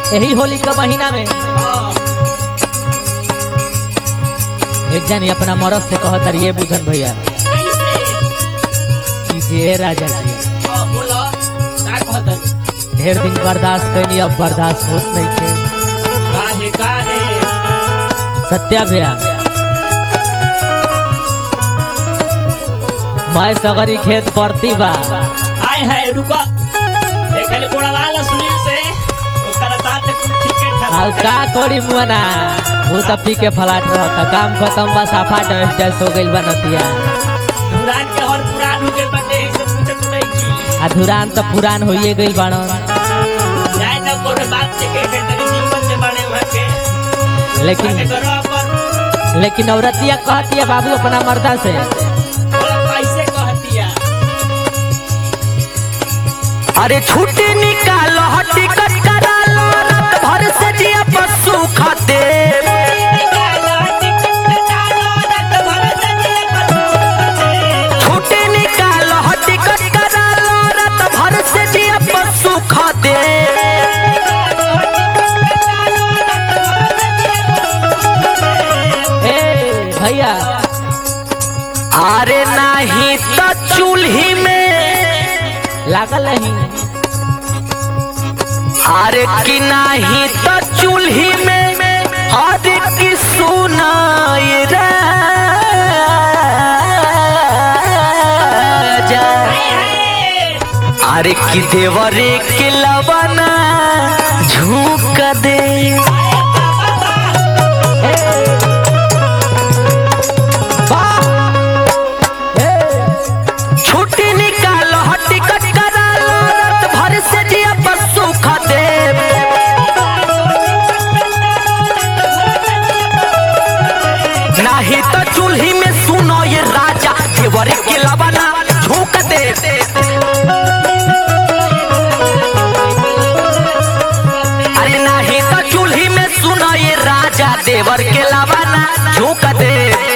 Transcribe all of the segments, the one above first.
यही होली का महीना में एक जन अपना मरद से कहत ये बुझन भैया कि जे राजा जी ढेर दिन बर्दाश्त कैनी अब बर्दाश्त होत नहीं थे सत्या भैया मैं सगरी खेत पड़ती बा आय है रुको देखले कोड़वाला सुनील से ओकर साथ ठीक है और का कोड़ी मुआना वो सब पी के फलाट रहता काम खत्म बा साफा डस डस हो गइल बा नतिया पुरान के और पुरान हो गए बटे से पूछत नहीं की आ धुरान तो पुरान होइए गइल बाड़न जाय ना कोरे बात से के के तनी निमन से बने वहां के लेकिन के करो पर लेकिन औरतिया कहती है बाबू अपना मर्दा से बोला कैसे कहतिया अरे छुट्टी निकालो टिकट करा लो रात भर से जिया पशु खाते छुट्टी निकालो टिकट करा लो रात भर से जिया पशु खाते ए भैया अरे नहीं तो चूल्ही में लागल नहीं अरे कि नहीं तो चूल्ही में अरे कि सुनाई राजा अरे कि देवरे के लवना झूक दे छुट्टी निकालो टिकट करा लो रात भर से जिया पशु खाते नहीं तो चूल्ही में सुनो ये राजा देवरे के लवना झूक दे अरे नहीं तो चूल्ही में सुनो ये राजा देवर के लवना झूक दे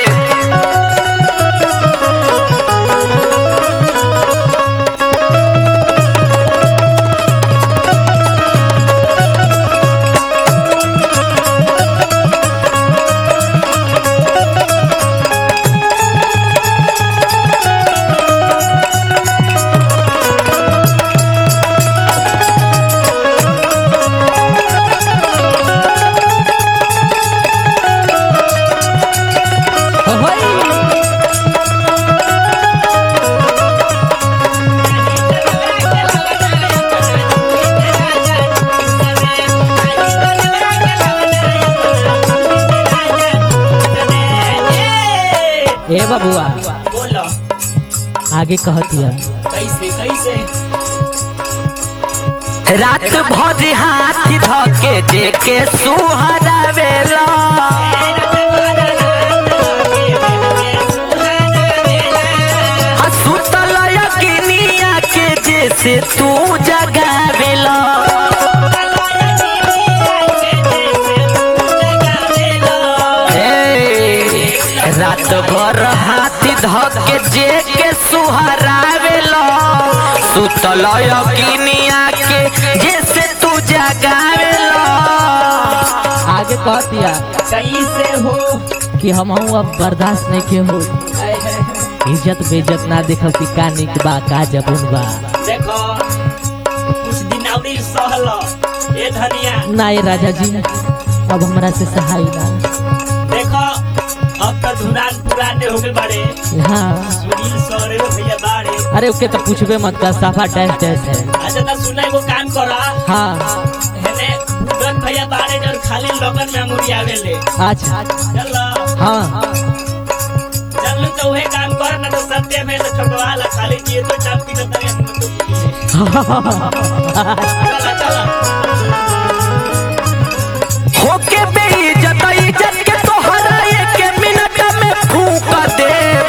ए बबुआ बोलो आगे कहती है कैसे कैसे रात भर हाथ धके देके सुहरावेला आ सुतल यकिनिया के जैसे तू जगावेला ए, रात भर हाथ धके जेके सुहरावेला सुतल यकिनिया के जैसे तू जगावेला आगे कहती है कैसे हो कि हम अब बर्दाश्त नहीं के हो आय है इज्जत बेइज्जत ना देखब कि का निक बा का जबुन बा देखो कुछ दिन अवरी सहल ए धनिया ना ये राजा जी अब हमरा से सहाय ना देखो अब तो धुनान पुराने हो गए बड़े हाँ सुनील सौरे हो भैया बाड़े अरे ओके तो पूछबे मत कर साफा डैश डैश है अच्छा तो सुना एगो काम करा हाँ हेने बुदन भैया बाड़े जब खाली लगन में मुड़ी आवेले अच्छा चल हाँ चल तो वही काम कर ना तो सत्य में तो छोटवा ला खाली जिए तो चाप की तो तने हम तो चल चल होके बेइज्जत इज्जत के तोहरा एक मिनट में फूक देब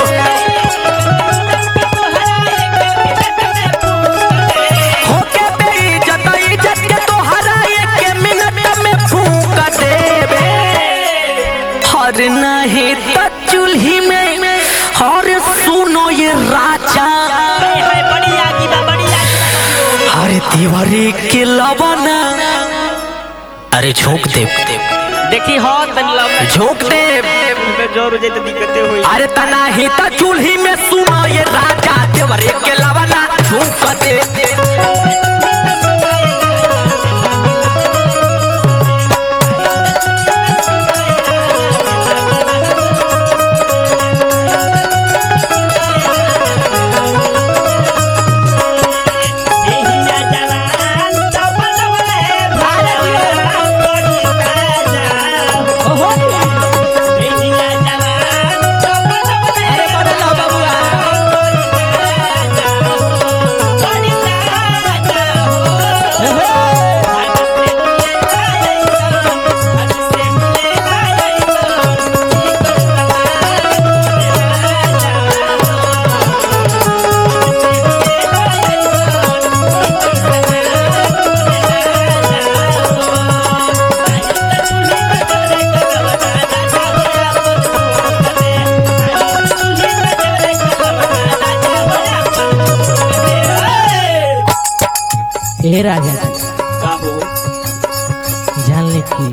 होके बेइज्जत इज्जत के तोहरा एक मिनट में फूक देब हर नहीं तो चूल्ही में और सुनो ये राजा बढ़िया की बा बढ़िया हर दीवारी के लवना अरे झोंक दे देखी हो तनी लवना झोंक दे में जोर हो जाए तो दिक्कतें होई अरे तना ही त चूल्ही में सुना ये राजा देवरे के लवना झोंक दे एहिया जवान चपलवे भारत कोनी राजा ओहो एहिया जवान चपलवे अरे बड़ला बबुआ कोनी राजा ओहो आज से आज से हे राजा जी जान ले कि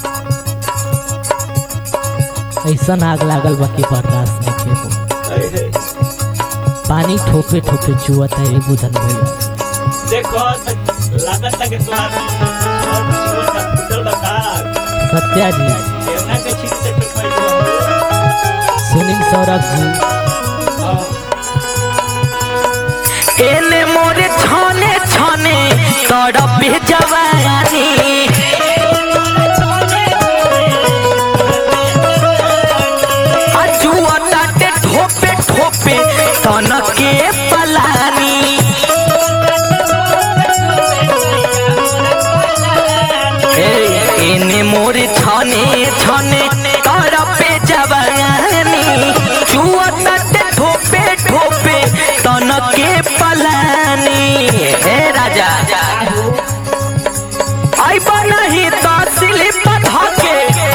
ऐसा आग लागल बा कि बर्दाश्त नहीं के हो पानी ठोपे ठोपे चुअत है बुधन भैया देखो लागत तक तोरा और वो सब टूटल बता सत्या जी केवना के ठीक से पे पैसा सुनील सौरभ जी एने मोरे छाने छाने तड़पे जवानी अजुआ ताटे ठोपे ठोपे तन के पलानी ए, एने मोरे छाने छाने तड़पे जवानी जुआ ताटे ठोपे ठोपे तन के पलानी हे राजा आई नहीं तो स्लिप धके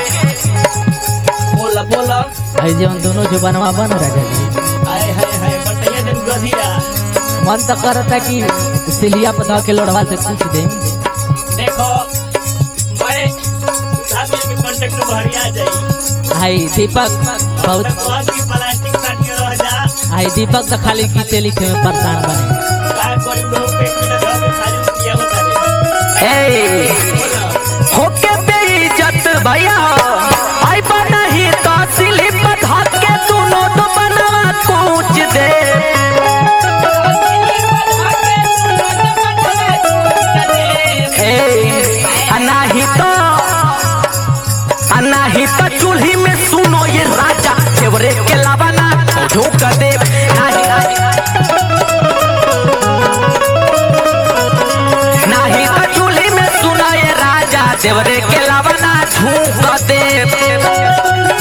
बोला बोला आई जवन दोनों जो बनवा बन राजा जी हाय हाय हाय बटैया दिन गधिया मन तो करता कि सिलिया पता के लोड़वा से पूछ दे देखो मैं साथी के कांटेक्ट में भरिया जाई आई दीपक बहुत तक बहुत की प्लास्टिक काट के रह जा आई दीपक तो खाली गीते लिखे में परेशान बने का कोई लोग पेट में लगा के खाली किया होता है ए होके बेइज्जत भैया आई नहीं तो स्लिप धके दोनों तो बनवा कूच दे ए आ नहीं तो आ नहीं तो चूल्ही में सुनो ये राजा केवरे के लावाना झोंक दे नाही नाही तो चूल्ही में सुनो ये राजा देवरे के लावाना झोंक दे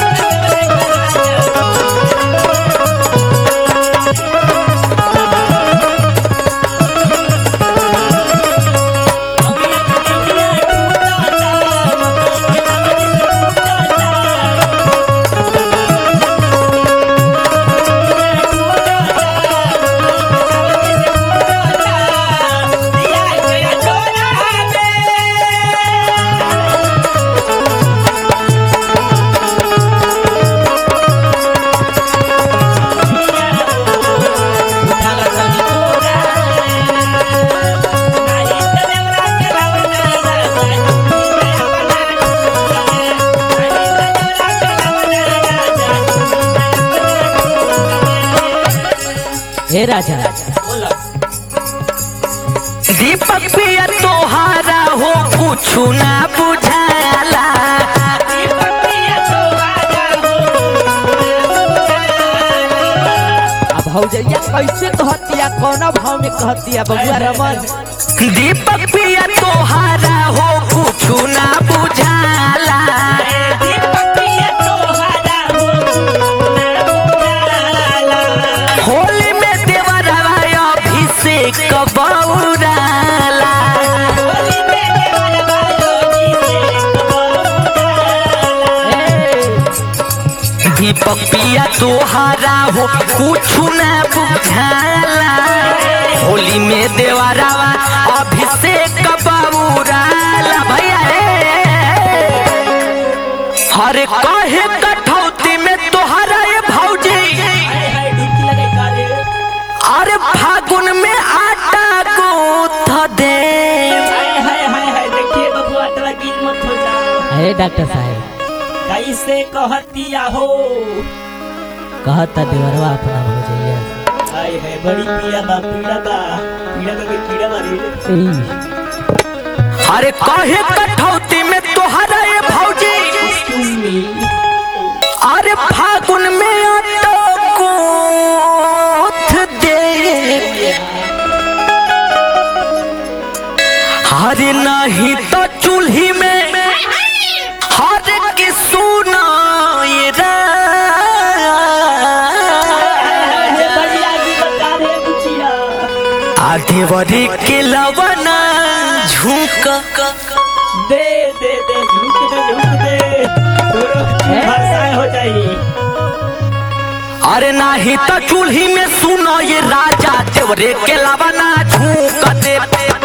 हे राजा दीपक पिया तोहारा हो कुछ ना बुझाला अब भौजैया कैसे कहतिया कौना भाव में कहतिया बबुआ रमन दीपक पिया तोहारा हो कुछ ना बुझाला होली में देवरवा अभिषेक बौराला दीपक पिया तोहारा हो कुछ ना बुझाला होली में देवरवा अभिषेक बौराला भैया हे अरे काहे कठौती में तोहरा ये भौजी हाय हाय डुबकी लगे कारे अरे फागुन में आटा गूंथ दे हाय हाय हाय हाय देखिए बबुआ तोरा गिल मत हो जा अरे डॉक्टर साहब कैसे कहतिया हो कहता देवरवा अपना हो जाइए हाय हाय बड़ी पीड़ा बा पीड़ा बा पीड़ा बा के कीड़ा मारी ई, अरे काहे कठौती में तोहरा ये भौजी एक्सक्यूज मी अरे फागुन में आटा गूंथ दे अरे नहीं तो चूल्ही में हर के सुना ये ये बड़ी आगी बता रे बुचिया आधेवरी के लवना झुक दे दे दे झुक दे झुक दे तोरो भाषा हो जाई अरे नाही तो चूल्ही में सुनो ये राजा देवरे के लवना झुक दे